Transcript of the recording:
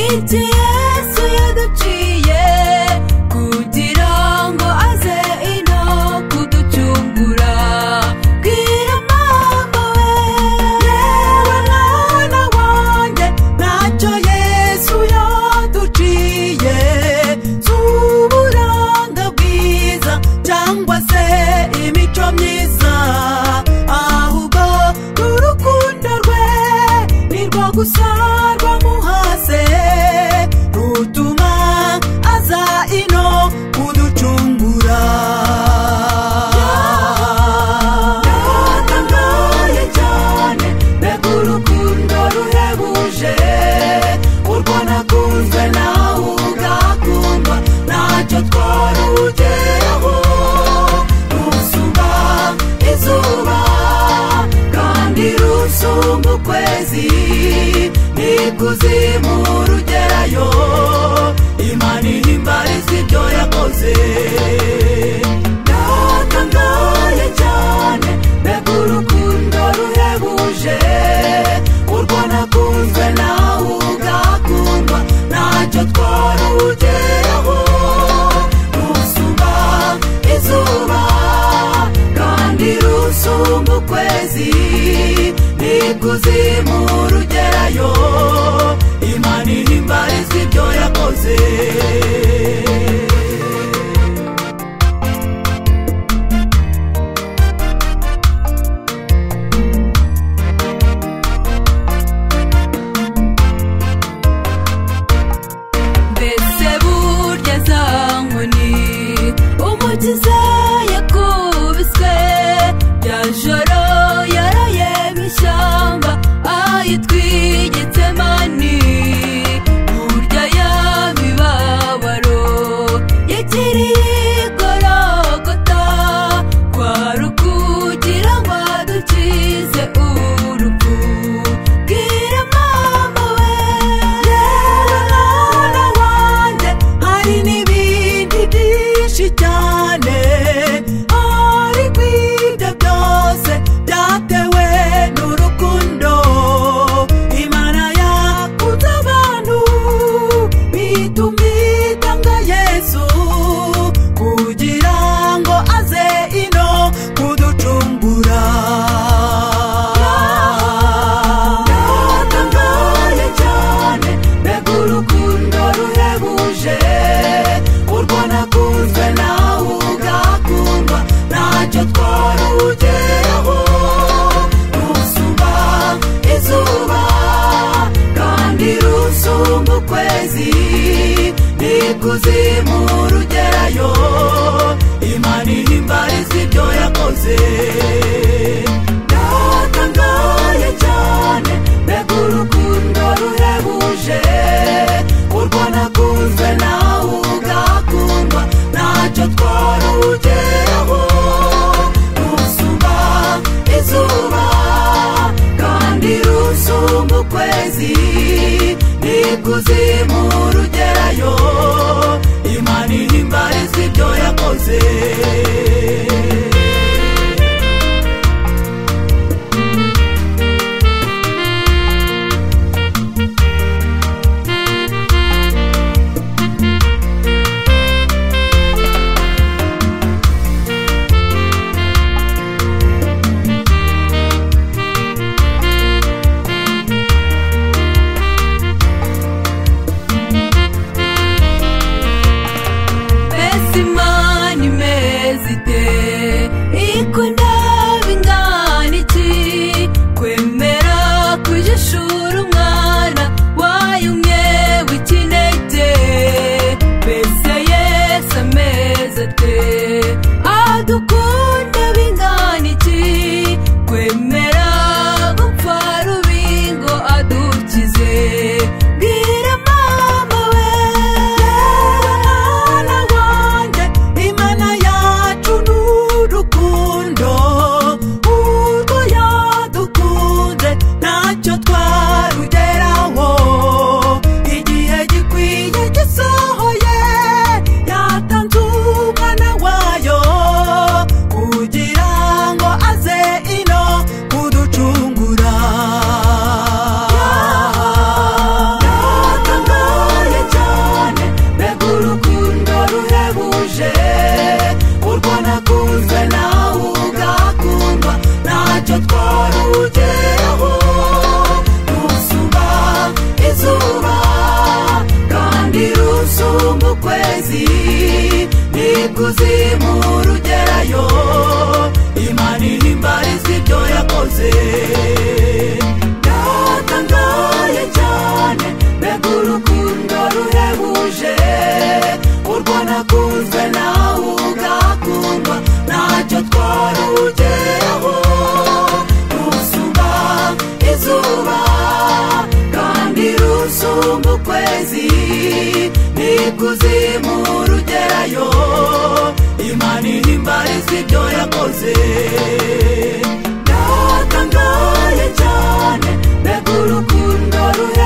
ibyo yesu yaduciye kugira ngo aze ino kuducungura bwira mama we yewe mwana wanjye ntacyo yesu yaduciye si uburanga bwiza cyangwa se imico myiza ahubwo ni urukundo rwe ni rwo gusa rwamuhase rutuma aza ino kuducungura yatangaye cyane mbega urukundo ruhebuje urwo nakunzwe nawe ugakundwa ntacyo twarugeraho rusumba izuba kandi rusumba ukwezi n'ikuzimu rugerayo imana ihimbariza ibyo yakoze yatangaye cyane mbega urukundo ruhebuje urwo nakunzwe nawe ugakundwa ntacyo twarugeraho rusumba izuba kandi rusumba ukwezi n'ikuzimu rugerayo imana ihimbariza ibyo yakoze mbese burya za nkoni umukiza yakubiswe bya joro yaraye mu ishyamba ayitwigitse mani burya y'imibabaro yakiriye igorogota kwari ukugira ngo adukize urupfu bwira mama we yewe mwana wanjye hari n'ibindi byinshi cyane ariko ibyo byose byatewe n'urukundo imana yakunze abantu bituma itanga yesu kugira ngo aze ino kuducungura yatangaye cyane mbega urukundo ruhebuje urwo nakunzwe nawe ugakundwa ntacyo twarugeraho rusumba izuba kandi rusumba ukwezi n'ikuzimu rugerayo imana ihimbariza ibyo yakoze yatangaye cyane mbega urukundo ruhebuje urwo nakunzwe nawe ugakundwa ntacyo twarugeraho rusumba izuba kandi rusumba ukwezi n'ikuzimu rugerayo imana ihimbariza ibyo yakoze mbese imana imeze ite imisozi n'ikuzimu rugerayo imana ihimbariza ibyo yakoze yatangaye cyane mbega urukundo ruhebuje urwo nakunze nawe ugakundwa ntacyo twarugeraho rusumba izuba kandi rusumba ukwezi n'ikuzimu rugerayo imana ihimbariza ibyo yakoze yatangaye cyane mbega urukundo ruhe